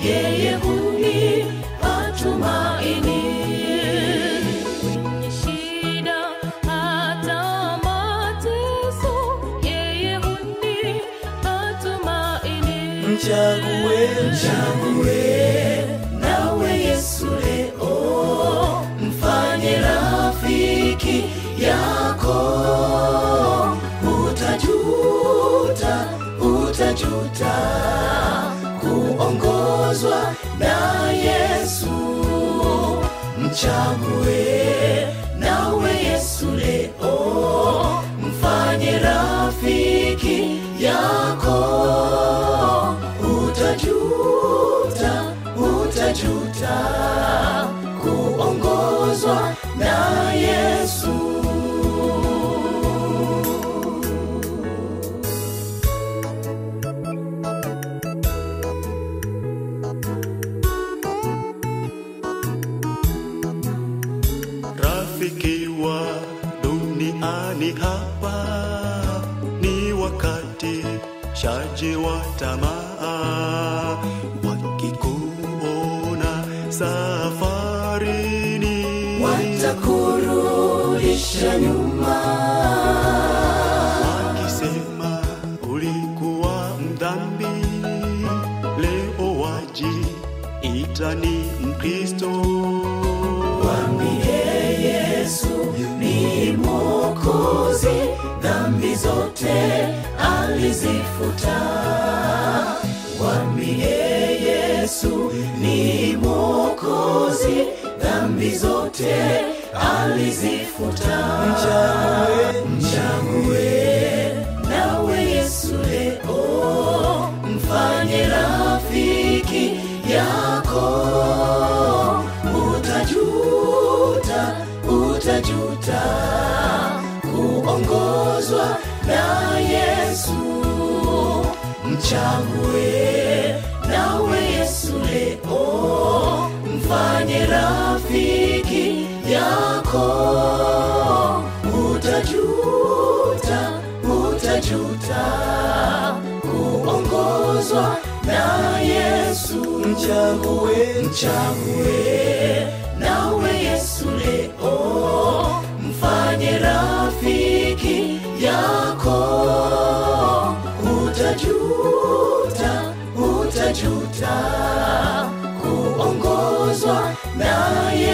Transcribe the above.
yeye hunipa tumaini. Kwenye shida hata mateso, yeye hunipa tumaini. Mchague, Mchague nawe Yesu leo, mfanye rafiki yako. Utajuta, utajuta kuongozwa na Yesu. Mchague nawe Yesu leo, mfanye rafiki yako utajuta, utajuta kuongozwa na Yesu. Rafiki wa duniani hapa ni wakati shaji wa tamaa, wakikuona safarini Watakurudisha nyuma, wakisema ulikuwa mdhambi, leo waji itani Mkristo. mwambie Yesu ni Mwokozi, dhambi zote alizifuta. Mwambie Yesu ni Mwokozi, dhambi zote alizifuta. Mchague nawe Yesu leo, mfanye rafiki yako. Utajuta, utajuta kuongozwa na Yesu. Mchague nawe Yesu leo, mfanye rafiki yako. Utajuta, utajuta kuongozwa na Yesu. mchague, Mchague nawe Yesu leo, mfanye rafiki yako. Utajuta, utajuta kuongozwa na